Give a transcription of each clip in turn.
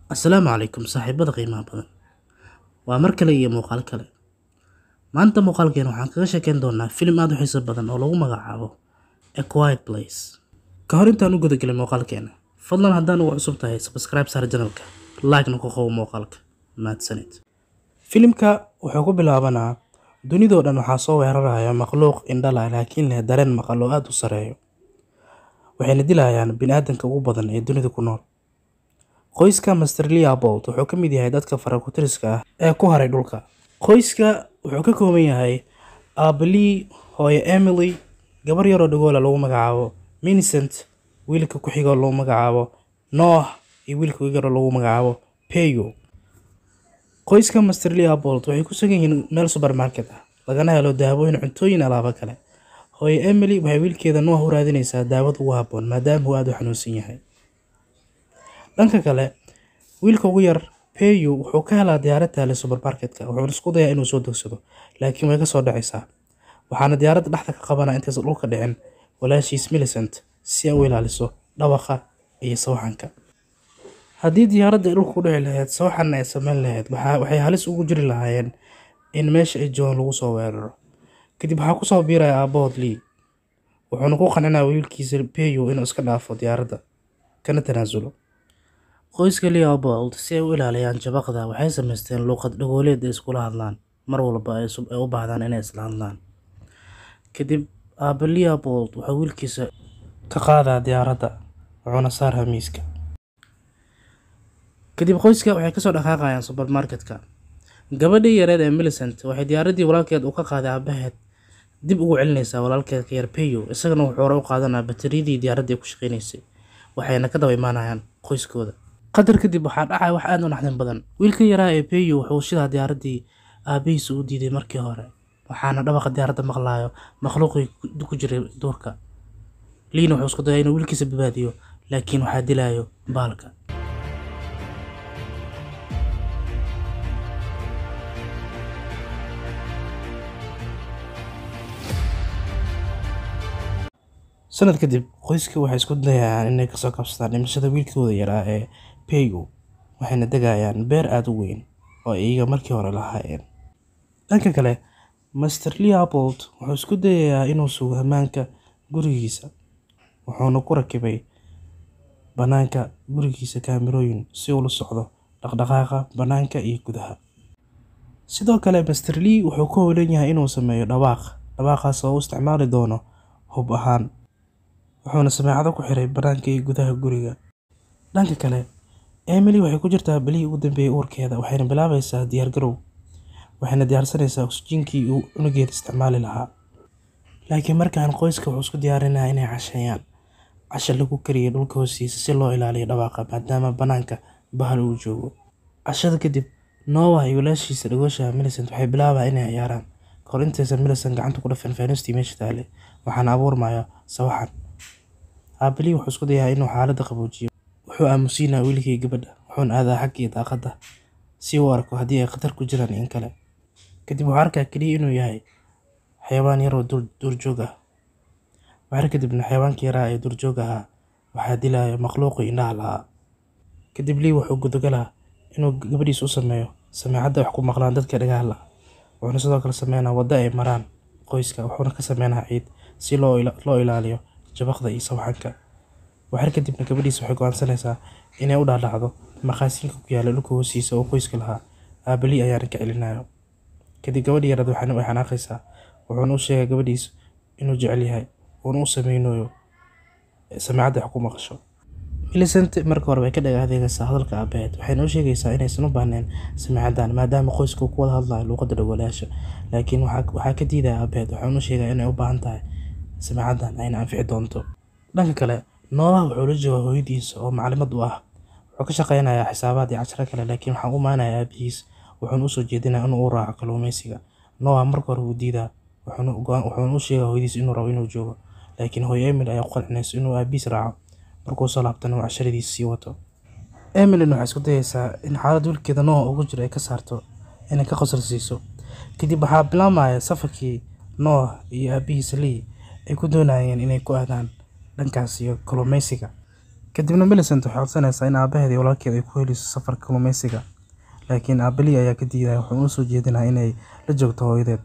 Assalaamu calaykum saaxiibada qiimaha badan. Waa mar kale iyo muuqaal kale. Maanta muuqaalkeena waxaan kaga sheekeyn doonaa filim aad u xiiso badan oo lagu magacaabo A Quiet Place. Ka hor intaan u gudagelin muuqaalkeena, fadlan haddaan ugu cusub tahay subscribe saar channelka, like-na ku qabo muuqaalka. Mahadsanid. Filimka wuxuu ku bilaabanaa dunidoo dhan waxaa soo weeraraya makhluuq indho leh laakiin leh dareen maqal oo aad u sarreeya. Waxayna dilayaan bini'aadanka ugu badan ee dunida ku nool. Qoyska Mr. Leopold wuxuu ka mid yahay dadka fara-ku-tiriska ah ee ku haray dhulka. Qoyska wuxuu ka kooban yahay aabbe Lee, hooyo Emily, gabar yar oo dhagool ah lagu magacaabo Millicent, wiilka ku xiga oo lagu magacaabo Noah, iyo wiilka ugu yar oo lagu magacaabo Peyo. Qoyska Mr. Leopold waxay ku sugan yihiin meel supermarket ah, lagana helo daawooyin, cuntooyin, alaabo kale. Hooyo Emily waxay wiilkeeda Noah u raadinaysaa daawada ugu habboon maadaama uu aad u xanuunsan yahay. Dhanka kale, wiilka ugu yar Peyo wuxuu ka helaa diyaarad taale supermarket-ka wuxuuna isku dayaa inuu soo degsado, laakiin way ka soo dhacaysaa. Waxaana diyaaradda dhexda ka qabanaya intaysan dhulka dhicin walaashiis Millicent si ay u ilaaliso dhawaqa iyo sawaxanka. Haddii diyaaradda ay dhulka ku dhici lahayd, sawaxanna ay samayn lahayd, waxa waxay halis ugu jiri lahaayeen in meesha ay joogaan lagu soo weeraro. Kadib waxaa ku soo biiraya aabbahood Lee, wuxuuna ku qancinayaa wiilkiisa Peyo inuu iska dhaafo diyaaradda, kana tanaasulo. Qoyska Leopold si ay u ilaaliyaan jabaqda waxay samaysteen luqad dhagooleed ay iskula hadlaan mar walba ay u baahdaan inay isla hadlaan. Kadib aabbe Leopold wuxuu wiilkiisa ka qaadaa diyaaradda wuxuuna saaraa miiska. Kadib qoyska waxay kasoo dhaqaaqayaan supermarket-ka. Gabadhii yareed ee Millicent waxay diyaaraddii walaalkeed uu ka qaaday aabbaheed dib ugu celinaysaa walaalkeed ka yar Peyo isagana wuxuu hore u qaadanayaa batariyadii diyaaradda ay ku shaqeynaysay waxayna ka daba imaanayaan qoyskooda. Qadar kadib waxaa dhacaya wax aad u naxdin badan. Wiilka yaraa ee Peyo wuxuu shidaa diyaaraddii aabbihiis u diiday markii hore, waxaana dhawaqa diyaaradda maqlayo makhluuqii ku jiray duurka. Lee-na wuxuu isku dayaa inuu wiilkiisa badbaadiyo, laakiin waxaa dilayo baalka. Sanad kadib, qoyska waxay isku dayayaan inay kasoo kabsadaan dhimashada wiilkooda yaraa ee Peyo, waxayna degayaan beer aad u weyn oo ay iyaga markii hore lahaayeen. Dhanka kale, Mr. Leopold wuxuu isku dayayaa inuu sugo ammaanka gurigiisa, wuxuuna ku rakibay bannaanka gurigiisa kaamirooyin si uu ula socdo dhaqdhaqaaqa bannaanka iyo gudaha. Sidoo kale, Mr. Lee wuxuu ku howlan yahay inuu sameeyo dhawaaq, dhawaaqaas oo uu isticmaali doono hub ahaan, wuxuuna sameecado ku xiray bannaanka iyo gudaha guriga. Dhanka kale, Emily waxay ku jirtaa bilihii ugu dambeeyay uurkeeda, waxayna bilaabaysaa diyaar garow. Waxayna diyaarsanaysaa oksijiinkii uu cunugeeda isticmaali lahaa. Laakiin markaan qoyska wuxuu isku diyaarinayaa inay casheeyaan, casho lagu kariyay dhulka hoostiisa si loo ilaaliyo dhawaaqa maadaama bannaanka bahal uu joogo. Cashada kadib, Noah iyo walaashiisa dhagoosha Millicent waxay bilaabayaan inay ciyaaraan. Kahor intaysan Millicent gacanta ku dhufan faanuustii meesha taallay, waxaana abuurmaya sawaxan. Aabbe Lee wuxuu isku dayaa inuu xaaladda qaboojiyo. Wuxuu aamusiinayaa wiilkii gabadha, wuxuuna aadaa xaggii daaqadda si uu u arko haddii ay khatar ku jiraan iyo in kale. Kadib wuxuu arkaa kaliya inuu yahay xayawaan yar oo duurjoog ah. Wax kadibna xayawaankii yaraa ee duurjoogta ahaa waxaa dilaya makhluuqii indhaha lahaa. Kadib Lee wuxuu gudagalaa inuu gabadhiisa u sameeyo sameecadda wax ku maqlaan dadka dhagaha la'. Wuxuuna sidoo kale sameynayaa waddo ay maraan qoyska, wuxuuna ka sameynayaa ciid si loo loo ilaaliyo jabaqda iyo sawaxanka. Wax kadibna gabadhiisa waxay go'aansanaysaa inay u dhaadhacdo maqaasiinka ku yaalla dhulka hoostiisa oo qoyska lahaa. Aabbe Lee ayaana ka celinayo. Kadib gabadhii yareed waxay xanaaqaysaa, wuxuuna u sheegaa gabadhiisa inuu jecel yahay, uuna u sameynayo sameecadda wax ku maqasho. Millicent marka hore way ka dhaga adeegaysaa hadalka aabbaheed, waxayna u sheegaysaa inaysan u baahnayn sameecaddan maadaama qoysku uu ku wada hadlayo luqadda dhagoolayaasha. Laakiin waxaa ka diidaya aabbaheed, wuxuuna u sheegaa inay u baahan tahay sameecaddan ayna anfici doonto. Dhanka kale, Noah wuxuu la joogaa hooyadiisa oo macallimad u ah. Wuxuu ka shaqeynayaa xisaabaad iyo casharo kale, laakiin waxaa u imaanaya aabbihiis, wuxuuna u soo jeedinayaa inuu u raaco kalluumeysiga. Noah marka hore wuu diidaa, wuxuuna u sheegaa hooyadiisa inuu rabo inuu joogo, laakiin hooyo Emily ayaa ku qancinaysa inuu aabbihiis raaco. Markuu soo laabtana uu casharadiisa sii wato. Emily-na waxay isku dayaysaa in xaaladda wiilkeeda Noah ugu jiro ay ka saarto, inay ka qosol siiso. Kadib waxaa bilaabmaya safarkii Noah iyo aabbihiisa Lee ay ku doonayeen inay ku aadaan dhankaas iyo kalluumeysiga. kadibna Millicent waxay codsanaysaa in aabaheed iyo walaalkeed ay ku heliso safarka kalluumeysiga laakiin aabbe Lee ayaa ka diidaya wuxuuna u soo jeedinayaa inay la joogto hooyadeed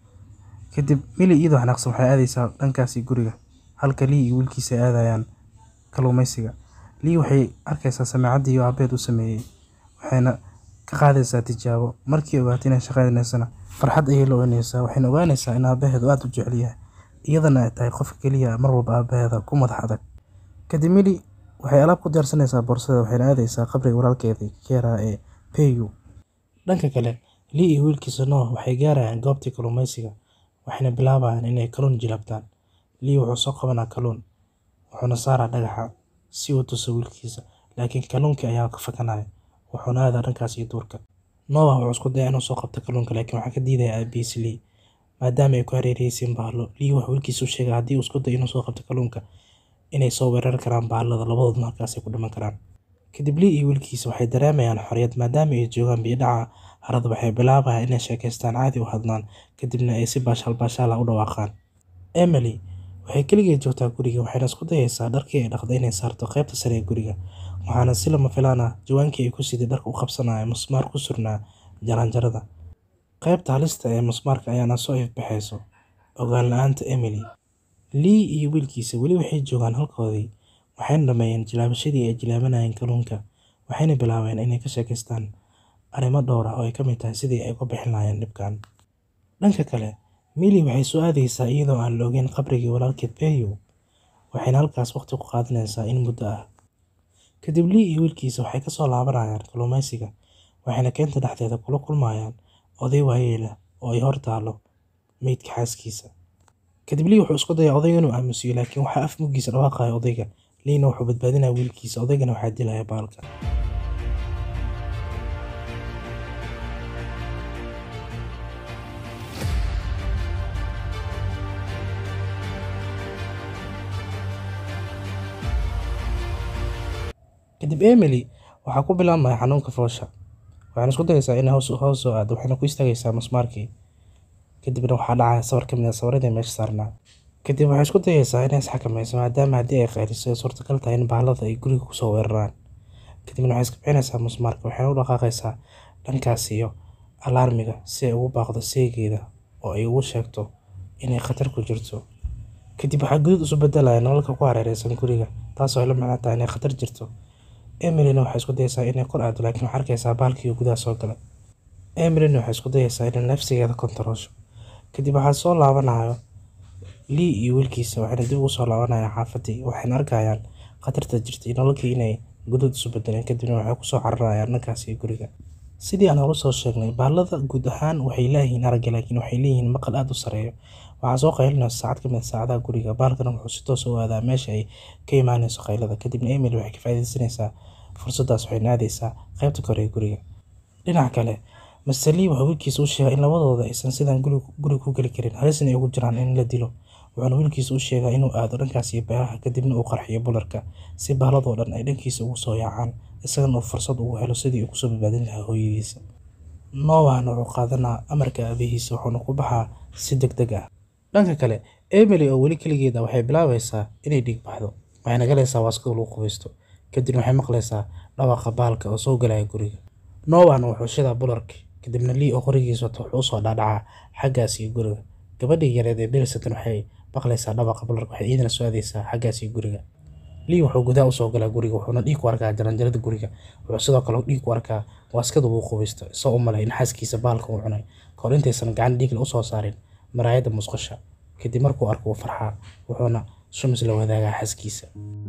kadib Millie iyadoo xanaaqsan waxay aadaysaa dhankaasi guriga halka Lee iyo wiilkiisa ay aadayaan kalluumeysiga Lee waxay arkaysaa sameecaddii uu aabaheed u sameeyey waxayna ka qaadaysaa tijaabo markii ay ogaatay inay shaqaynaysana farxad ayay la oynaysaa waxayna ogaanaysaa in aabaheed uu aad u jecel yahay iyadana ay tahay qofka keliya mar walba aabaheeda ku madax adag kadib Millie waxay alaab ku diyaarsanaysaa boorsadeeda waxayna aadaysaa qabriga walaalkeeda Kera ee Peyu dhanka kale Lee iyo wiilkiisa Noah waxay gaarayaan goobtii kalluumeysiga waxayna bilaabayaan inay kalluun jilabtaan Lee wuxuu soo qabanaa kalluun wuxuuna saaraa dhagaxa si uu tuso wiilkiisa laakiin kalluunkii ayaa ka fakanaya wuxuuna aadaa dhankaasi duurka Noah wuxuu isku dayaa inuu soo qabto kalluunka laakiin waxaa ka diidaya aabihiis Lee maadaama ay ku hareeraysiin bahalo Lee wuxuu wiilkiisa u sheegay haddii uu isku dayo inuu soo qabto kalluunka inay soo weerari karaan bahalada labadoodna halkaasay ku dhiman karaan kadib Lee iyo wiilkiisa waxay dareemayaan xorriyad maadaama ay joogaan biyo dhaca harada waxay bilaabayaan inay sheekaystaan caadi u hadlaan kadibna ay si baashaal baashaal ah u dhawaaqaan Emily waxay keligeed joogtaa guriga waxayna isku dayaysaa dharkii ay dhaqday inay saarto qaybta sare ee guriga waxaana si lama filaan ah jawaankii ay ku siday dharka u qabsanaya musmaar ku surnaa jaranjarada qaybta halista ee musmaarka ayaana soo ifbaxayso ogaan la-aanta Emily Lee iyo wiilkiisa weli waxay joogaan halkoodii waxayna dhameeyeen jilaabashadii ay jilaabanayeen kalluunka waxayna bilaabeen inay ka sheekaystaan arrimo dhowr ah oo ay ka mid tahay sidii ay uga bixin lahaayeen dhibkan dhanka kale Millie waxay soo aadaysaa iyadoo aan la ogeyn qabrigii walaalkeed Peyu waxayna halkaas waqti ku qaadanaysaa in muddo ah kadib Lee iyo wiilkiisa waxay kasoo laabanayaan kalluumeysiga waxayna keenta dhexdeeda kula kulmayaan oday waayeel ah oo ay hor taalo meydka xaaskiisa kadib Lee wuxuu isku dayaa odayga inuu aamusiyo laakiin waxaa af muggiisa dhawaaqaya odayga Leena wuxuu badbaadinaya wiilkiisa odaygana waxaa dilaya baalka kadib Emily waxaa ku bilaabmaya xanuunka foosha waxayna isku dayaysaa inay hoos hoos soo aado waxayna ku istaagaysaa musmaarkii kadibna waxaa dhacaya sawir ka mid ah sawiradii meesha saarnaa kadib waxay isku dayaysaa inay isxakamayso maadaama haddii ay qayliso ay suurtagal tahay in bahalada ay guriga kusoo weeraraan kadibna waxay iska bixinaysaa musmaarka waxayna u dhaqaaqaysaa dhankaas iyo alaarmiga si ay ugu baaqdo seegeeda oo ay ugu sheegto inay khatar ku jirto kadib waxaa guduud isu bedelaya nalalka ku hareeraysan guriga taasoo ay la macno tahay inay khatar jirto Emilyna waxay isku dayaysaa inay kor aado laakiin waxay arkaysaa baalkii gudaha soo galay Emilyna waxay isku dayaysaa inay nafsigeeda kontaroosho kadib waxaa soo laabanayo Lee iyo wiilkiisa waxayna dib ugu soo laabanayaan xaafadii waxayna arkayaan khatarta jirtay nalalkii inay guduud isu bedeleen kadibna waxay kusoo cararayaan dhankaasi guriga sidii aan hore soo sheegnay bahalada guud ahaan waxay leeyihiin aragga laakiin waxay leeyihiin maqal aad u sareeyo waxaa soo qaylinaysa saacad ka mid ah saacadaha guriga baalkana wuxuu si toos u aadaa meesha ay ka imaanayso qaylada kadibna Emily waxay ka faa'iidaysanaysaa fursaddaas waxayna aadaysaa qaybta kore ee guriga dhinaca kale Mr. Lee wuxuu wiilkiisa u sheegay in labadooda aysan sidan guriga ku geli karin halisna ay ugu jiraan in la dilo wuxuuna wiilkiisa u sheegaa inuu aado dhankaas iyo beeraha kadibna uu qarxiyo bularka si bahaladoo dhan ay dhankiisa ugu soo yaacaan isagana uu fursad ugu helo sidii uu kusoo badbaadin lahaa hooyadiisa Noahna wuxuu qaadanaa amarka aabihiisa wuxuuna ku baxaa si degdeg ah dhanka kale Emily oo weli keligeed ah waxay bilaabaysaa inay dhiig baxdo waxayna galaysaa waaskada lagu qubaysto kadibna waxay maqlaysaa dhawaaqa baalka oo soo galaya guriga Noahna wuxuu shidaa bularka kadibna Lee oo qorigiisa wato wuxuu usoo dhaadhacaa xaggaas iyo guriga gabadhii yareed ee Millicent waxay maqlaysaa dhawaqa bularka waxay iyadana soo aadaysaa xaggaas iyo guriga Lee wuxuu gudaha usoo galaa guriga wuxuuna dhiig ku arkaa jaranjarada guriga wuxuu sidoo kale dhiig ku arkaa waaskada uu qubaysto isagoo u malay in xaaskiisa baalka uu cunay kahor intaysan gacan dhiig la usoo saarin maraayadda musqusha kadib markuu arko wuu farxaa wuxuuna shumis la wadaagaa xaaskiisa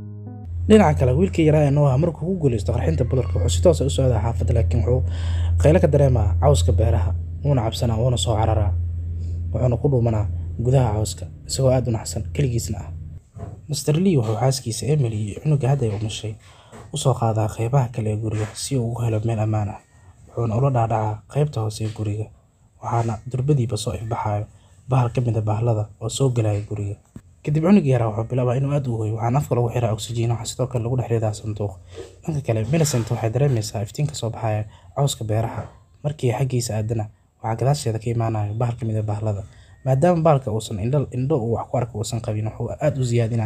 dhinaca kale wiilkii yaraa ee Noah markuu ku guuleysto qarxinta bularka wuxuu si toos ah u socdaa xaafadda laakiin wuxuu qaylo ka dareemaa cawska beeraha wuuna cabsanaa wuuna soo cararaa wuxuuna ku dhuumanaa gudaha cawska isagoo aad u naxsan keligiisna ah Mr. Lee wuxuu xaaskiisa Emily iyo cunuga hadda ay umushay u soo qaadaa qaybaha kale ee guriga si uu ugu helo meel ammaan ah wuxuuna ula dhaadhacaa qaybta hoose ee guriga waxaana durbadiiba soo ifbaxayo bahal ka mid ah bahalada oo soo galaya guriga kadib cunugii yaraa wuxuu bilaabaa inuu aad u ooyo waxaana afka lagu xiraa oksijiin waxaa sidoo kale lagu dhex ridaa sanduuq dhanka kale Millicent waxay dareemaysaa iftiinka soo baxaya cawska beeraha markii xaggiisa aadana waxaa gadaasheeda ka imaanaya bahal ka mid ah bahalada maadaama bahalka uusan indho indho uu wax ku arko uusan qabin wuxuu aad u siyaadinaa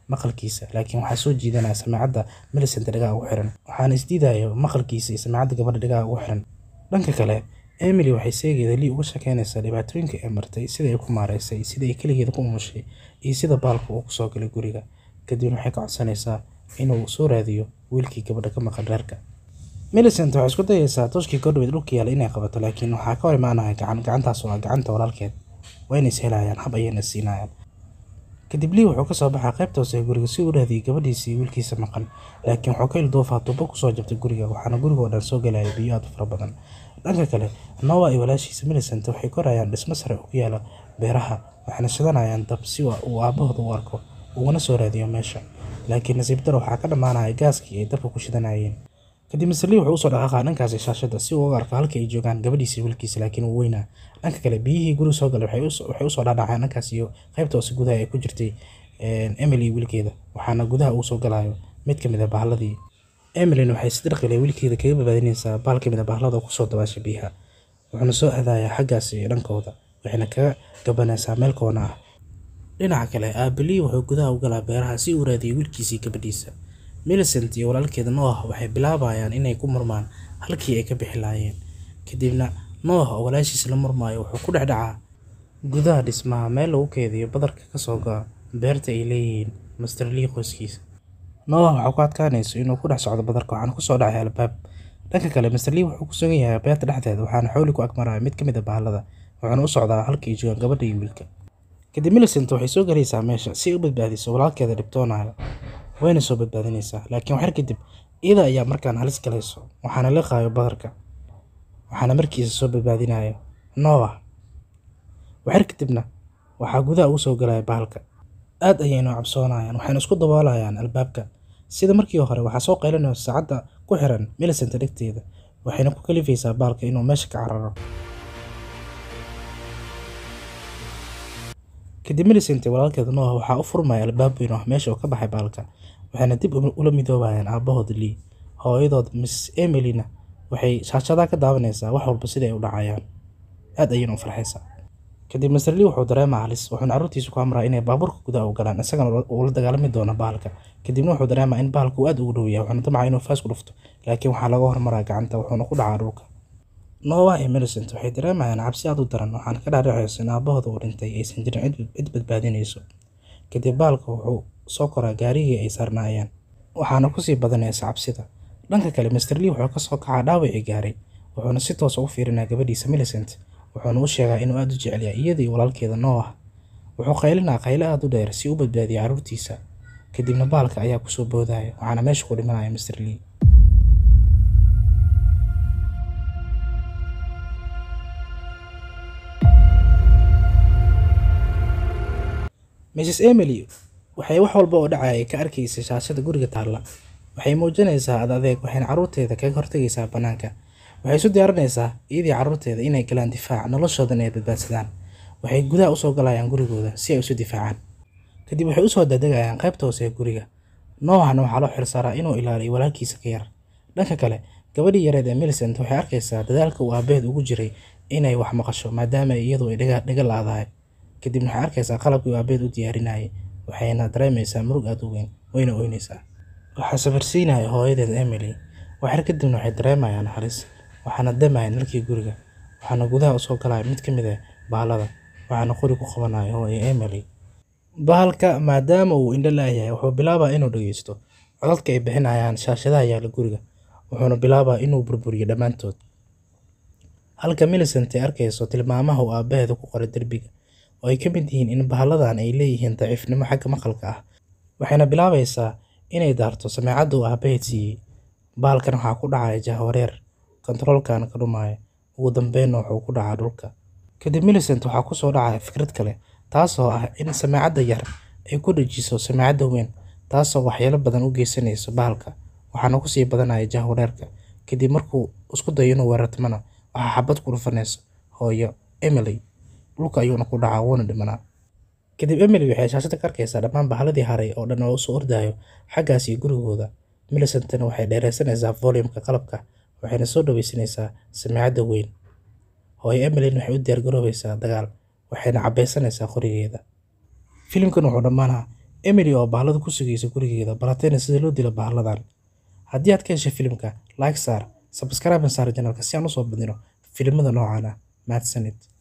maqalkiisa laakiin waxaa soo jiidanaya samaacadda Millicent dhagaha ugu xiran waxaana isdiidayo maqalkiisa iyo samaacadda gabadha dhagaha ugu xiran dhanka kale Emily waxay seegeeda Lee uga sheekeynaysaa dhibaatooyinka ay martay sida ay ku maareysay sida ay keligeeda ku umushay iyo sida baalka uu kusoo galay guriga kadibna waxay ka codsanaysaa inuu soo raadiyo wiilkii gabadha ka maqan reerka Millicent waxay isku dayaysaa tooshkii Godwin dhulka yaala inay qabato laakiin waxaa ka hor imaanaya gacan gacantaas oo ah gacanta walaalkeed wayna is helayaan hab ayayna siinayaan kadib Lee wuxuu ka soo baxaa qaybta hoose ee guriga si uu u raadiyo gabadhiisii iyo wiilkiisa maqan laakiin wuxuu ka ilduufaa tuubo kusoo jabtay guriga waxaana guriga oo dhan soo galaya biyo aad u fara badan dhanka kale Noah iyo walaashiisa Millicent waxay korayaan dhismo sare oo ku yaala beeraha waxayna shidanayaan dab si uu aabbahooda u arko uguna soo raadiyo meesha laakiin nasiib daro waxaa ka dhammaanaya gaaskii ay dabka ku shidanayeen kadib Mr. Lee wuxuu usoo dhaqaaqaa dhankaasi shaashadda si uu uga arko halka ay joogaan gabadhiisa iyo wiilkiisa laakiin wuu weynaa dhanka kale biyihii guriga soo galay waxay usoo dhaadhaceen dhankaas iyo qaybta hoose gudaha ay ku jirtay Emily iyo wiilkeeda waxaana gudaha uu soo galayo mid ka mid ah bahladii Emilyn waxay si dirqi leh wiilkeeda kaga badbaadinaysaa bahal ka mid ah bahlada oo kusoo dabaashay biyaha wuxuuna soo aadayaa xaggaas iyo dhankooda waxayna kaga gabanaysaa meel koona ah dhinaca kale aabbe Lee wuxuu gudaha u galaa beeraha si uu u raadiyo wiilkiisa iyo gabadhiisa Millicent iyo walaalkeeda Noah waxay bilaabayaan inay ku murmaan halkii ay ka bixi lahaayeen kadibna Noah oo walaashiisa la murmaayo wuxuu ku dhex dhacaa gudaha dhismaha meel lagu keydiyo badarka ka soo go'a beerta ay leeyihiin Mr. Lee qoyskiisa Noah waxaa ku adkaanayso inuu ku dhex socdo badarka waxaana ku soo dhacay albaab dhanka kale Mr. Lee wuxuu ku sugan yahay beerta dhexdeeda waxaana xawli ku agmaraya mid ka mid ah bahalada wuxuuna u socdaa halkii ay joogaan gabadha iyo wiilka kadib Millicent waxay soo galaysaa meesha si ay u badbaadiso walaalkeeda dhibtoonaya wayna soo badbaadinaysaa laakiin waxyar kadib iyada ayaa markaan halis galayso waxaana liqaayo badarka waxaana markiisa soo badbaadinayo Noah waxyar kadibna waxaa gudaha ugu soo galaya bahalka aad ayayna u cabsoonayaan waxayna isku daboolayaan albaabka sida markii hore waxaa soo qaylinaysa saacadda ku xiran Millicent dhegteeda waxayna ku kalifaysaa bahalka inuu meesha ka cararo kadib Millicent iyo walaalkeeda Noah waxaa u furmaya albaab weyn oo meesha uu ka baxay bahalka waxayna dib ula midoobayaan aabahood Lee hooyadood Miss Emily-na waxay shaashadaha ka daawanaysaa wax walba sida ay u dhacayaan aad ayayna u farxaysaa kadib Mr. Lee wuxuu dareemaa halis wuxuuna carruurtiisa ku amraa inay baabuurka gudaha u galaan isagana uu la dagaalami doono bahalka kadibna wuxuu dareemaa in bahalka uu aad ugu dhow yahay wuxuuna damcaa inuu faas ku dhufto laakiin waxaa laga hormaraa gacanta wuxuuna ku dhacaa dhulka Noah iyo Millicent waxay dareemayaan cabsi aad u daran waxaana ka dhaadhacaysa in aabahooda uu dhintay aysan jirin cid badbaadinayso kadib bahalka wuxuu soo koraa gaarigii ay saarnaayeen waxaana kusii badanaysa cabsida dhanka kale Mr. Lee wuxuu ka soo kacaa dhaawacii gaaray wuxuuna si toos ugu fiirinaa gabadhiisa Millicent wuxuuna u sheegaa inuu aad u jecel yahay iyada iyo walaalkeeda Noah wuxuu qaylinaa qayle aad u dheer si uu u badbaadiyo carruurtiisa kadibna bahalka ayaa kusoo boodaya waxaana meesha ku dhimanaya Mr. Lee Mrs. Emily waxay wax walba oo dhacaya ka arkaysay shaashada guriga taalla waxay muujinaysaa ad adeeg waxayna carruurteeda kaga hortagaysaa bannaanka waxay isu diyaarinaysaa iyadii carruurteeda inay galaan difaac noloshoodan ay badbaadsadaan waxay gudaha usoo galayaan gurigooda si ay isu difaacaan kadib waxay usoo dadegayaan qaybta hoose ee guriga Noahna waxaa loo xirsaaraa inuu ilaaliyo walaalkiisa ka yar dhanka kale gabadhii yareed ee Millicent waxay arkaysaa dadaalka uu aabaheed ugu jiray inay wax maqasho maadaama iyadu ay dhaga la'dahay kadibna waxay arkaysaa qalabkii uu aabaheed u diyaarinayay waxayna dareemaysaa murug aad u weyn wayna oynaysaa waxaa safarsiinaya hooyadeed Emily waxyar kadibna waxay dareemayaan halis waxaana damayaan nalkii guriga waxaana gudaha usoo galaya mid ka mid ah bahalada waxaana qori ku qabanaya hooyo Emily bahalka maadaama uu indho la'yahay wuxuu bilaabaa inuu dhageysto codadka ay bixinayaan shaashadaha yaala guriga wuxuuna bilaabaa inuu burburiyo dhammaantood halka Millicent ay arkayso tilmaamaha uu aabaheeda ku qoray derbiga oo ay ka mid yihiin in bahaladan ay leeyihiin daciifnimo xagga maqalka ah waxayna bilaabaysaa inay daarto sameecadda uu aabaheed siiyey bahalkan waxaa ku dhacaya jahwareer kontaroolkana ka dhumaya ugu dambeynna wuxuu ku dhacaa dhulka kadib Millicent waxaa ku soo dhacaya fikrad kale taasoo ah in sameecadda yar ay ku dhajiso sameecadda weyn taasoo waxyeelo badan u geysanayso bahalka waxaana kusii badanaya jahwareerka kadib markuu isku dayo inuu weerartamana waxaa xabad ku dhufanaysa hooyo Emily dhulka ayuuna ku dhacaa wuuna dhimanaa kadib Emily waxay shaashada ka arkaysaa dhammaan bahaladii haray oo dhan oo usoo ordayo xaggaas iyo gurigooda Millicentna waxay dheereysanaysaa volume-ka qalabka waxayna soo dhaweysanaysaa sameecadda weyn hooyo Emily waxay u diyaar garoobaysaa dagaal waxayna cabaysanaysaa qorigeeda filimkan wuxuu dhammaanaa emily oo bahlada ku sugaysa gurigeeda baratayna sida loo dilo bahladan haddii aad ka heshay filimka like saar sabscribe saar janalka si aan usoo badino filimada noocan ah mahadsanid